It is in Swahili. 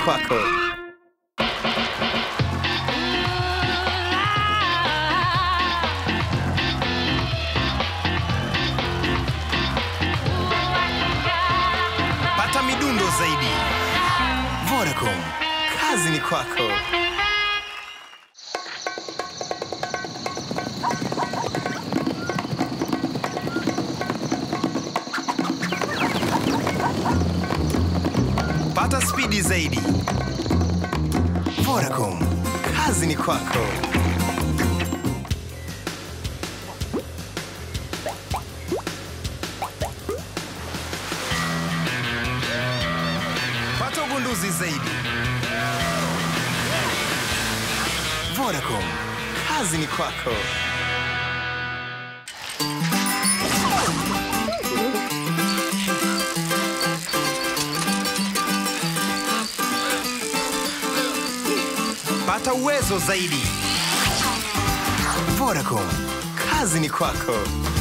kwako. Pata midundo zaidi. Vodacom, kazi ni kwako. Pata spidi zaidi. Vodacom, kazi ni kwako. Pata ugunduzi zaidi. Vodacom, kazi ni kwako. Pata uwezo zaidi. Vodacom, kazi ni kwako.